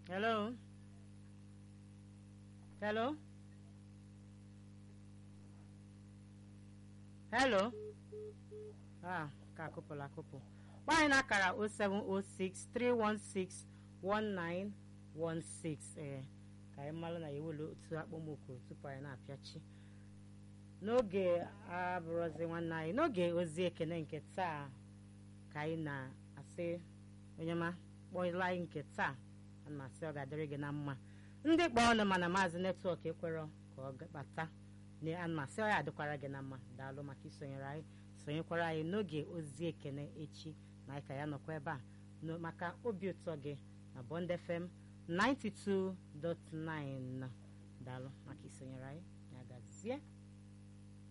hello hello hello ah ka akụpụla akụpụ gbaanyị na akara 0706 316 1916 ee ka anyị mara na ya ewere otu akpọmokwu tupu anyị na-apịachi n'oge abụrụzi nwanne anyị n'oge ozi ekene nke taa ka anyị na-asị onye ma kpọla anyị nke taa ana m asị ọ ga-adịrị gị na mma ndị kpọọ ọnụ mana maazị netwọk ekwerọ ka ọ bata ana m asị ọ ya adịkwara gị na mma daalụ maka isonyere anyị sonyekwara anyị n'oge ozi ekene echi na anyị ka ya nọkwa ebe a maka obi ụtọ gị na Bond FM 92.9 daalụ maka isonyere anyị ya gazie